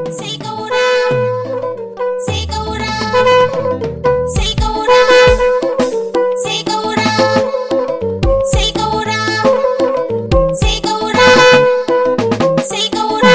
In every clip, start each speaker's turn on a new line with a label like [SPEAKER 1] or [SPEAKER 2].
[SPEAKER 1] sai ƙaura sai ƙaura sai ƙaura sai ƙaura sai ƙaura sai ƙaura sai ƙaura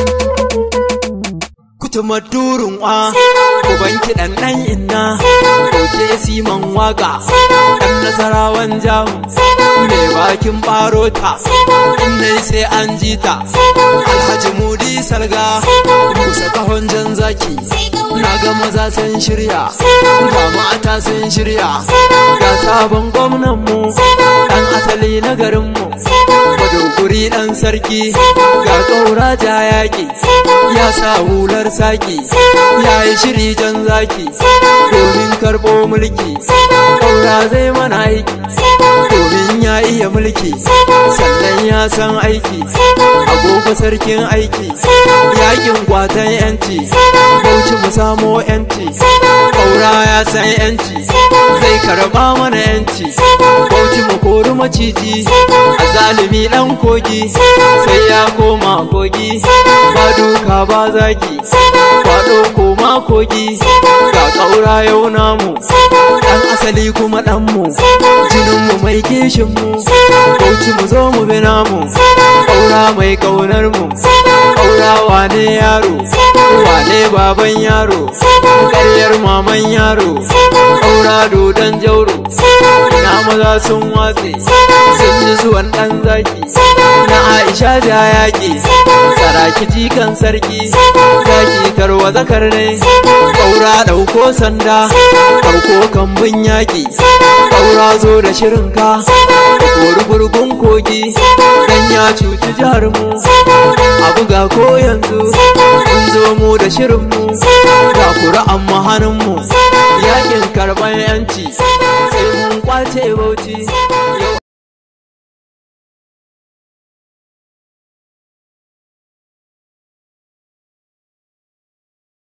[SPEAKER 2] Kutuma durun wa
[SPEAKER 1] sai ƙaura
[SPEAKER 2] Uban kiɗan ɗan inna
[SPEAKER 1] sai ƙaura
[SPEAKER 2] Dauke siman waka
[SPEAKER 1] sai ƙaura
[SPEAKER 2] Ɗan nasarawan jamu
[SPEAKER 1] sai ƙaura
[SPEAKER 2] Mai bakin ɓarota
[SPEAKER 1] sai ƙaura
[SPEAKER 2] Nai sai an ji ta
[SPEAKER 1] sai ƙaura
[SPEAKER 2] Alhaji Mudi Salga
[SPEAKER 1] sai ƙaura
[SPEAKER 2] Kusa kahon jan zaki
[SPEAKER 1] sai ƙaura
[SPEAKER 2] Na ga maza sun shirya
[SPEAKER 1] sai ƙaura
[SPEAKER 2] Ga mata sun shirya
[SPEAKER 1] sai ƙaura
[SPEAKER 2] Ga sabon gwamnan mu
[SPEAKER 1] sai ƙaura
[SPEAKER 2] Ɗan asali na garin mu
[SPEAKER 1] sai ƙaura
[SPEAKER 2] Madoguri ɗan sarki
[SPEAKER 1] sai ƙaura
[SPEAKER 2] Ga ƙaura ja yaƙi
[SPEAKER 1] sai ƙaura
[SPEAKER 2] Ya sa hular saki
[SPEAKER 1] sai ƙaura
[SPEAKER 2] Ya yi shiri jan zaki
[SPEAKER 1] sai ƙaura
[SPEAKER 2] Domin karɓo mulki
[SPEAKER 1] sai ƙaura
[SPEAKER 2] Ƙaura zai mana aiki
[SPEAKER 1] sai ƙaura
[SPEAKER 2] Domin ya iya mulki
[SPEAKER 1] sai ƙaura
[SPEAKER 2] Sannan ya san aiki
[SPEAKER 1] sai ƙaura
[SPEAKER 2] Agogo sarkin aiki
[SPEAKER 1] sai ƙaura
[SPEAKER 2] Yaƙin kwatan yanci
[SPEAKER 1] sai ƙaura
[SPEAKER 2] Bauchi mu samo yanci
[SPEAKER 1] sai ƙaura
[SPEAKER 2] Ƙaura ya san yanci
[SPEAKER 1] sai ƙaura
[SPEAKER 2] Zai karɓa mana yanci
[SPEAKER 1] sai ƙaura
[SPEAKER 2] Bauchi mu kori maciji
[SPEAKER 1] sai ƙaura
[SPEAKER 2] A zalimi ɗan kogi
[SPEAKER 1] sai ƙaura
[SPEAKER 2] Sai ya koma kogi
[SPEAKER 1] sai ƙaura
[SPEAKER 2] Ba duka ba zaki
[SPEAKER 1] sai ƙaura
[SPEAKER 2] Kwaɗo koma kogi
[SPEAKER 1] sai ƙaura
[SPEAKER 2] Ga ƙaura yau namu
[SPEAKER 1] sai ƙaura
[SPEAKER 2] Ɗan asali kuma ɗanmu
[SPEAKER 1] sai ƙaura
[SPEAKER 2] Jininmu mai kishinmu
[SPEAKER 1] sai ƙaura
[SPEAKER 2] Bauchi mu zo mu bi namu
[SPEAKER 1] sai ƙaura
[SPEAKER 2] Ƙaura mai ƙaunar mu
[SPEAKER 1] sai ƙaura
[SPEAKER 2] Ƙaura wane yaro
[SPEAKER 1] sai ƙaura
[SPEAKER 2] Wane baban yaro
[SPEAKER 1] sai ƙaura
[SPEAKER 2] Ƙaryar maman yaro
[SPEAKER 1] sai ƙaura
[SPEAKER 2] Ƙaura dodon jauro
[SPEAKER 1] sai ƙaura
[SPEAKER 2] Na maza sun watse
[SPEAKER 1] sai ƙaura
[SPEAKER 2] Sun ji zuwan ɗan zaki
[SPEAKER 1] sai ƙaura
[SPEAKER 2] Na Aisha da yaƙi
[SPEAKER 1] sai ƙaura
[SPEAKER 2] Saraki jikan sarki
[SPEAKER 1] sai ƙaura
[SPEAKER 2] Zaki tarwa zakar ne
[SPEAKER 1] sai ƙaura
[SPEAKER 2] Ƙaura ɗauko sanda
[SPEAKER 1] sai ƙaura
[SPEAKER 2] Ɗauko kambun yaƙi
[SPEAKER 1] sai ƙaura
[SPEAKER 2] Ƙaura zo da shirinka
[SPEAKER 1] sai ƙaura
[SPEAKER 2] Kori gurgun kogi
[SPEAKER 1] sai ƙaura
[SPEAKER 2] Dan ya cuci jihar mu
[SPEAKER 1] sai ƙaura
[SPEAKER 2] A buga ko yanzu
[SPEAKER 1] sai ƙaura
[SPEAKER 2] Mun zo mu da shirin mu
[SPEAKER 1] sai ƙaura
[SPEAKER 2] Ga kura'an mahanin mu
[SPEAKER 1] sai ƙaura
[SPEAKER 2] Yaƙin karɓar yanci
[SPEAKER 1] sai ƙaura
[SPEAKER 2] Sai mun kwace bauchi
[SPEAKER 1] sai ƙaura